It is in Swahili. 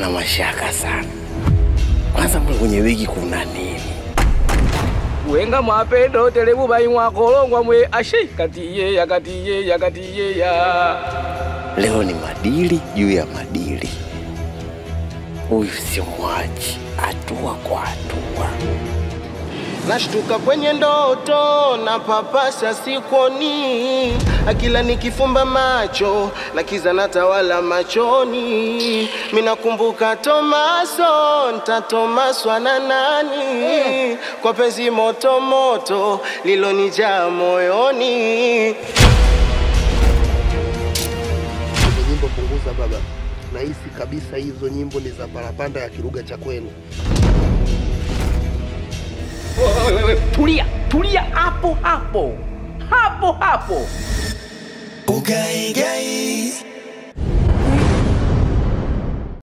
na mashaka sana. Kwanza mle kwenye wigi kuna nini? wenga mwapendo telebu baimwa kolongwa mwe ashi katiye ya katiye ya katiye ya Leo ni madili juu ya madili. Huyu simwachi, hatua kwa hatua. Nashtuka kwenye ndoto na papasa sikoni, akila nikifumba macho na kiza natawala machoni. Minakumbuka Tomaso, ntatomaswa na nani? Kwa penzi moto moto lilonijaa moyoni. Hizo nyimbo punguza baba, nahisi kabisa hizo nyimbo ni za parapanda ya kiruga cha kwenu. tulia tulia hapo hapo hapo hapo Ugai gai